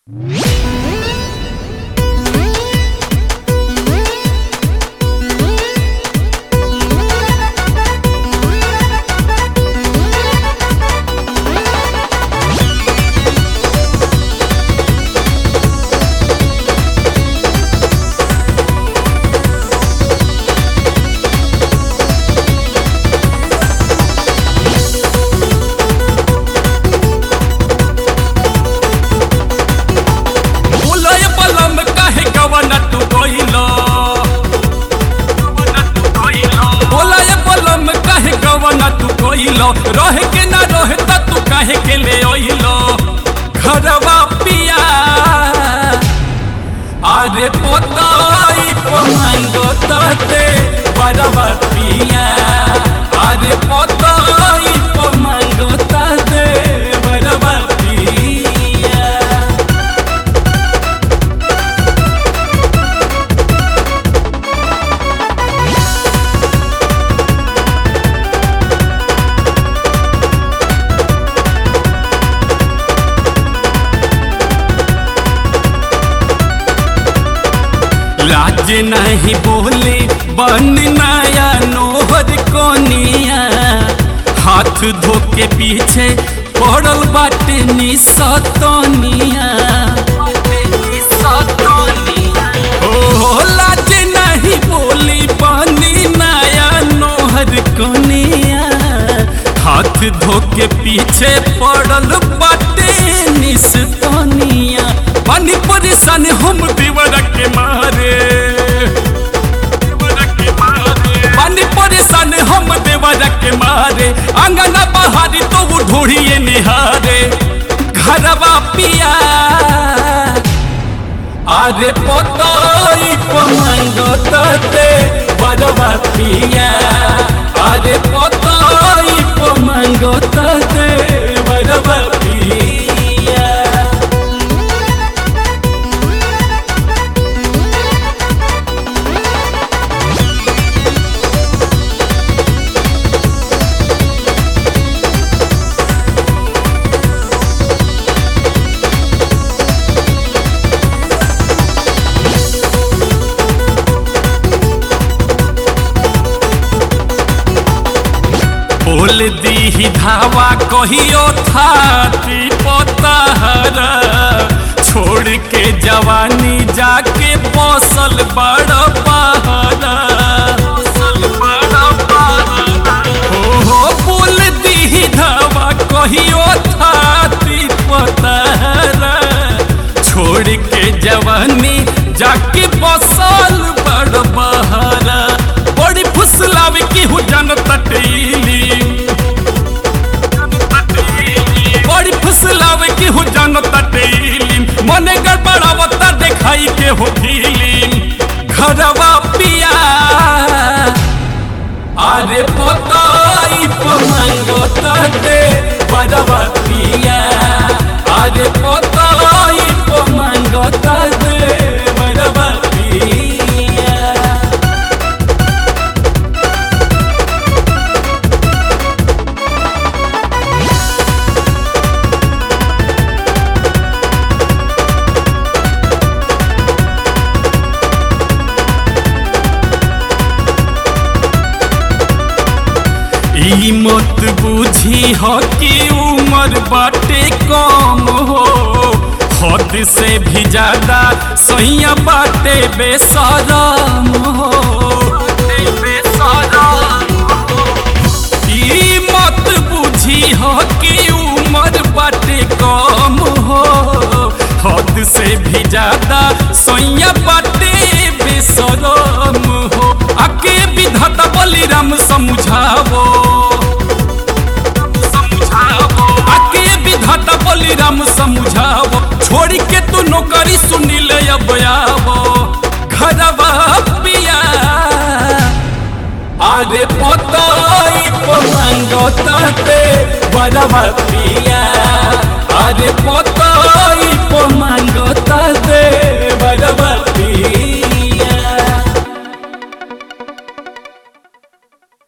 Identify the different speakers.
Speaker 1: बोलय बलम काहे गवन तू गइलो बोलय बलम काहे गवन तू गइलो रहे के ना रहे त तू काहे के ले अइलो घरवा पिया अरे पोताई पमांगो तते बरवा पिया अरे पोताई पमांगो तते बरवा पिया लाज नहीं बोले बन नया नोहर कोनिया हाथ धो के पीछे पड़ल बाटे निसतनिया ओ लाज नहीं बोली बनी नया नोहर कोनिया हाथ धो के पीछे पड़ल बाटे निसतनिया बनी परेशान हम दीवार के मारे बनी परेशान हम देवर के मारे अंगना बहारी तो वो ढूढ़िए निहारे घरवा पिया अरे पोतोई पमंगो तते बरवा पिया अरे पोतोई पमंगो तते बरवा पिया बोल दी धावा कहियो थाती पोतहर छोड़ के जवानी जाके बसल बड़ पहरा हो हो बोल दी धावा कहियो थाती पोतहर छोड़ के जवानी जाके बसल बड़ बहरा बड़ी फुसलावे की हूँ जन तटीली बड़ी फुसलावे की हूँ जन तटीली मने गड़बड़ावता देखाई के हो फीलिंग घरवा पिया अरे पोताई पमंगो तटे बरवा पिया अरे पोताई पमंगो तटे बरवा पिया ई मत बुझी हो कि उम्र बाटे कम हो हद से भी ज्यादा सैया बाटे बेसरम हो ई मत बुझी हो कि उम्र बाटे कम हो हद से भी ज्यादा सैया बाटे बेसरम हो आके विधाता बलिराम समझावो आके विधाता बलिराम समझावो छोड़ के तू नौकरी सुनिल अब आवो घरवा पिया अरे पोताई पमंगो तते बरवा पिया अरे पोताई